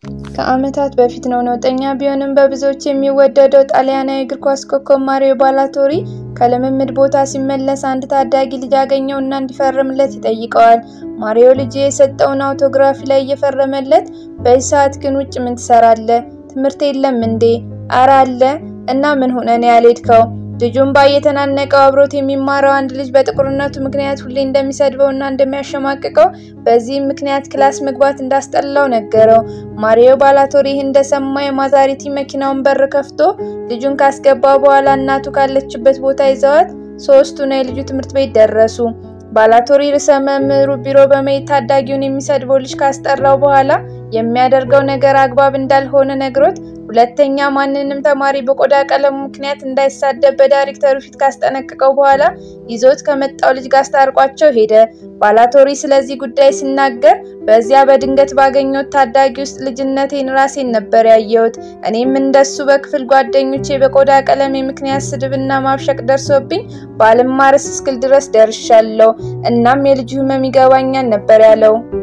ከዓመታት በፊት ነው። ነውጠኛ ቢሆንም በብዙዎች የሚወደደው ጣሊያናዊ እግር ኳስ ኮከብ ማሪዮ ባላቶሪ ከልምምድ ቦታ ሲመለስ አንድ ታዳጊ ልጅ አገኘው እና እንዲፈርምለት ይጠይቀዋል። ማሪዮ ልጅ የሰጠውን አውቶግራፊ ላይ እየፈረመለት በዚህ ሰዓት ግን ውጭ ምን ትሰራለህ? ትምህርት የለም እንዴ? አረ አለ እና ምን ሆነ ነው ያልሄድከው? ልጁን ባየተናነቀው አብሮት የሚማረው አንድ ልጅ በጥቁርነቱ ምክንያት ሁሌ እንደሚሰድበው እና እንደሚያሸማቅቀው በዚህም ምክንያት ክላስ መግባት እንዳስጠላው ነገረው። ማሪዮ ባላቶሪ ይህ እንደሰማ የማዛሪቲ መኪናውን በር ከፍቶ ልጁን ካስገባ በኋላ እናቱ ካለችበት ቦታ ይዘዋት ሶስቱ ነው የልጁ ትምህርት ቤት ደረሱ። ባላቶሪ ርዕሰ መምህሩ ቢሮ በመሄድ ታዳጊውን የሚሰድበው ልጅ ካስጠራው በኋላ የሚያደርገው ነገር አግባብ እንዳልሆነ ነግሮት ሁለተኛ ማንንም ተማሪ በቆዳ ቀለሙ ምክንያት እንዳይሳደብ በዳይሬክተሩ ፊት ካስጠነቀቀው በኋላ ይዞት ከመጣው ልጅ ጋር አስታርቋቸው ሄደ። ባላቶሪ ስለዚህ ጉዳይ ሲናገር በዚያ በድንገት ባገኘሁት ታዳጊ ውስጥ ልጅነቴን ራሴን ነበር ያየሁት። እኔም እንደሱ በክፍል ጓደኞቼ በቆዳ ቀለሜ ምክንያት ስድብና ማብሸቅ ደርሶብኝ ባልማርስ እስክል ድረስ ደርሻለሁ። እናም የልጁ ህመም ይገባኛል ነበር ያለው።